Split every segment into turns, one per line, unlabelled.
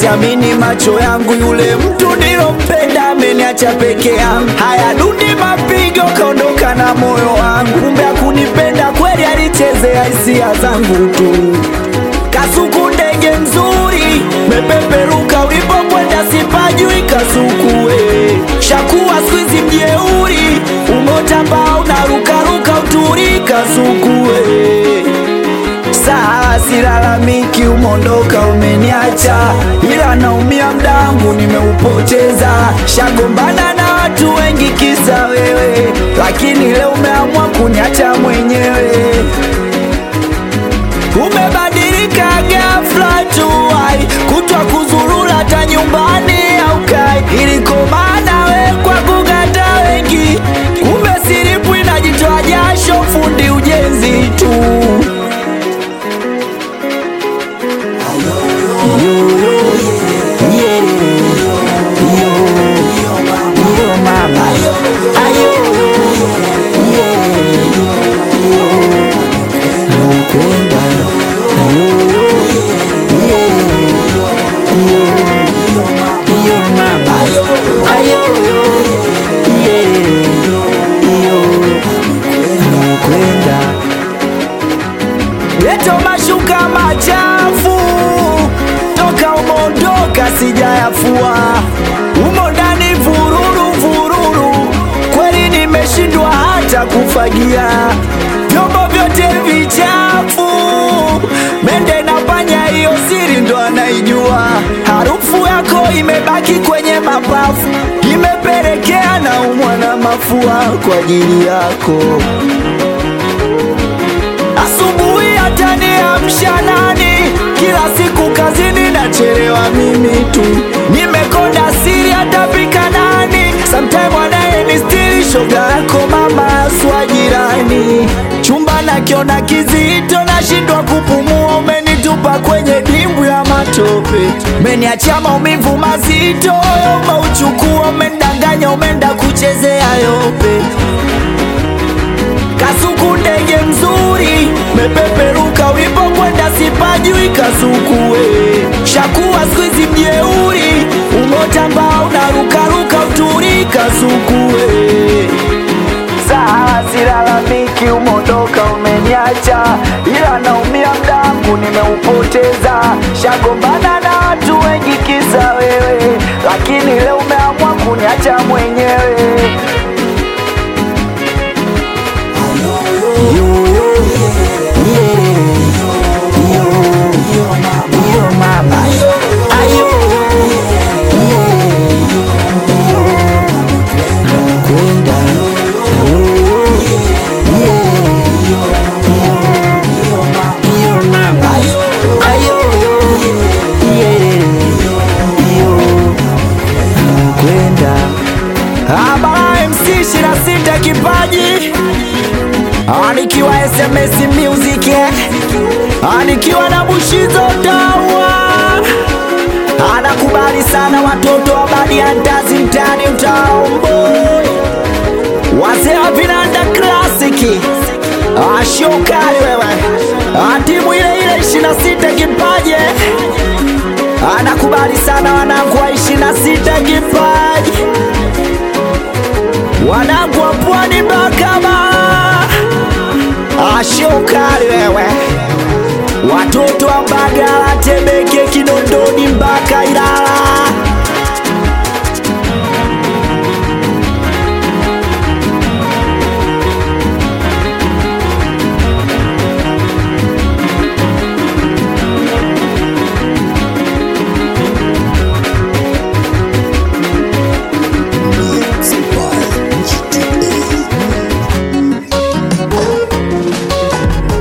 siamini macho yangu, yule mtu nilompenda ameniacha peke yangu. Haya dundi mapigo, kaondoka na moyo wangu, kumbe hakunipenda kweli, alichezea hisia zangu tu. Kasuku ndege mzuri, mepeperuka ulipokwenda, sipajui Kasuku we shakuwa squeeze mjeuri, umotamba unarukaruka uturi Kasuku we Saa silalamiki, umondoka umeniacha, ila naumia mdangu nimeupoteza. Shagombana na watu wengi kisa wewe, lakini leo umeamua kuniacha mwenyewe. Umebadilika ghafla tu, ai kutwa kuzurura hata nyumbani aukai, ilikomana we kwa kugata wengi, kumbe siripu inajitoa jasho, fundi ujenzi tu. Leto mashuka machafu toka umondoka sijayafua, umo ndani vururu vururu, kweli nimeshindwa hata kufagia vyombo vyote vichafu, mende na panya, hiyo siri ndo anaijua. Harufu yako imebaki kwenye mapafu, imepelekea na umwa na mafua kwa ajili yako asubuhi hata niamsha nani? Kila siku kazini nachelewa mimi tu, nimekonda siri hata pika nani? Sometime wanaye ni stili shoga yako mama aswa jirani, chumba nakiona kizito, nashindwa kupumua, umenitupa kwenye dimbwi ya matope, umeniachia maumivu mazito, moyo umeuchukua, umendanganya, umeenda kuchezea yope Kasuku ndege mzuri, mepeperuka ulipokwenda, sipajui Kasuku we shakuwa squeeze mjeuri, umotamba unarukaruka uturi Kasuku we saa silalamiki, umondoka umeniacha, ila naumia mdangu nimeupoteza. Shagombana na watu wengi kisa wewe, lakini leo umeamua kuniacha mwenyewe. Abara MC 26 kipaji Anikiwa SMS Music eh. Anikiwa na Bushizo Tawa Anakubali sana watoto wa badi ya ndazi mtani utaomboi Wazee wa vinanda klasiki Ashokali wewe Ah, timu ile ile 26 kipaji Anakubali sana wanangu wa 26 kipaji wanangu wa pwani Bakama, ashokali wewe, watoto wa Mbagala, Temeke, Kinondoni mpaka Ilala.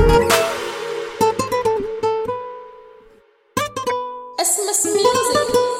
Christmas music.